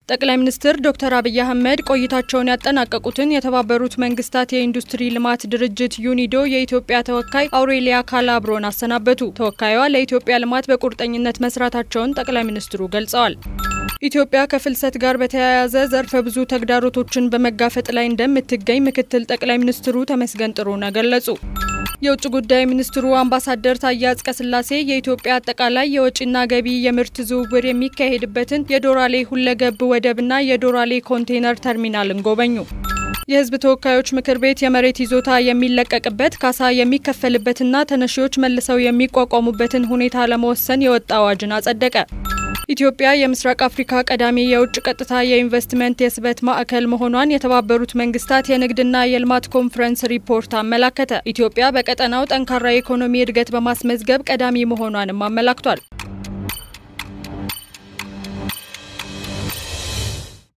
ጠቅላይ ሚኒስትር ዶክተር አብይ አህመድ ቆይታቸውን ያጠናቀቁትን የተባበሩት መንግስታት የኢንዱስትሪ ልማት ድርጅት ዩኒዶ የኢትዮጵያ ተወካይ አውሬሊያ ካላብሮን አሰናበቱ። ተወካዩዋ ለኢትዮጵያ ልማት በቁርጠኝነት መስራታቸውን ጠቅላይ ሚኒስትሩ ገልጸዋል። ኢትዮጵያ ከፍልሰት ጋር በተያያዘ ዘርፈ ብዙ ተግዳሮቶችን በመጋፈጥ ላይ እንደምትገኝ ምክትል ጠቅላይ ሚኒስትሩ ተመስገን ጥሩነህ ገለጹ። የውጭ ጉዳይ ሚኒስትሩ አምባሳደር ታዬ አጽቀሥላሴ የኢትዮጵያ አጠቃላይ የወጪና ገቢ የምርት ዝውውር የሚካሄድበትን የዶራሌ ሁለገብ ወደብና የዶራሌ ኮንቴነር ተርሚናልን ጎበኙ። የሕዝብ ተወካዮች ምክር ቤት የመሬት ይዞታ የሚለቀቅበት ካሳ የሚከፈልበትና ተነሺዎች መልሰው የሚቋቋሙበትን ሁኔታ ለመወሰን የወጣ አዋጅን አጸደቀ። ኢትዮጵያ የምስራቅ አፍሪካ ቀዳሚ የውጭ ቀጥታ የኢንቨስትመንት የስበት ማዕከል መሆኗን የተባበሩት መንግስታት የንግድና የልማት ኮንፈረንስ ሪፖርት አመላከተ። ኢትዮጵያ በቀጠናው ጠንካራ የኢኮኖሚ እድገት በማስመዝገብ ቀዳሚ መሆኗንም አመላክቷል።